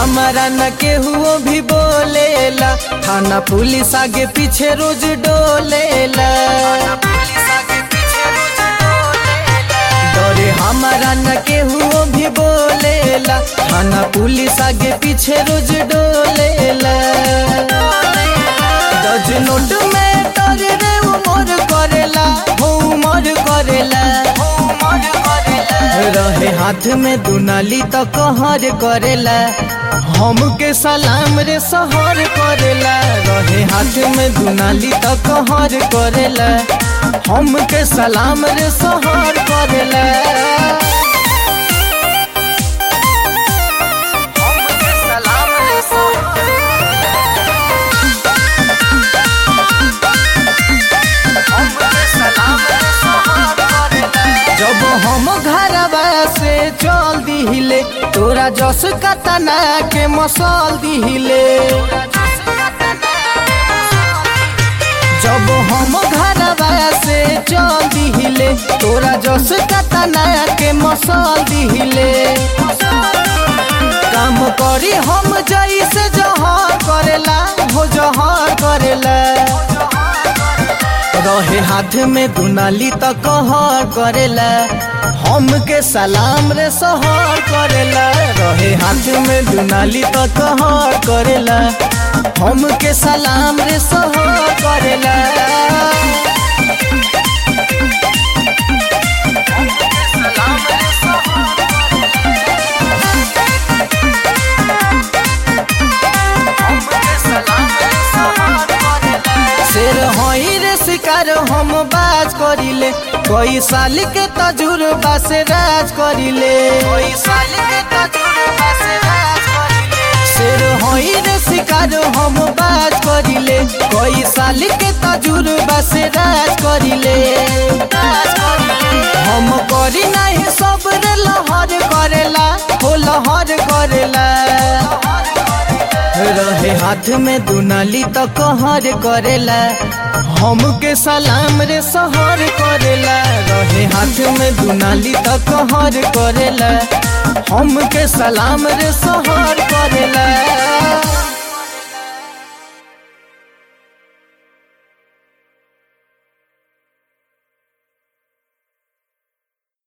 हमारा न केहू भी बोलेला थाना पुलिस आगे पीछे रोज डोलेला डरे हमारा न केहू भी बोलेला थाना पुलिस आगे पीछे रोज डोलेला दज नोट में तर रे उमर करेला हो उमर करेला रहे हाथ में दुनाली तो कहर करेला हमके सलाम रे सहर करेला रहे हाथ में दुनाली तो कहर करेला हमके सलाम रे सहर करेला हमके सलाम रे सहर हमके सलाम रे सहर करेला जब हम घरवा से चल दिहिले तोरा जस कतना के मसल दिहिले जब हम घरवा से चल दिहिले तोरा जस कतना के मसल दिहिले काम करी हम जैसे जहर करेला हो जहर करेला रहे हाथ में दुनाली तो कहर करेला हमके सलाम रे सहर करेला रहे हाथ में दुनाली तो कहर करेला हमके सलाम रे सहर करेला शेर हई रे शिकार हम बाज करिले कई साल के तजुर्बा से राज करिले कई साल के तजुर्बा से राज करिले शेर हई रे शिकार हम बाज करिले कई साल के तजुर्बा से राज करिले राज करिले हम करी नहीं सब रे लहर करेला हो लहर करेला रहे हाथ में दुनाली तो कहर करेला हमके सलाम रे सहर करेला रहे हाथ में दुनाली तो कहर करेला हमके सलाम रे सहर करेला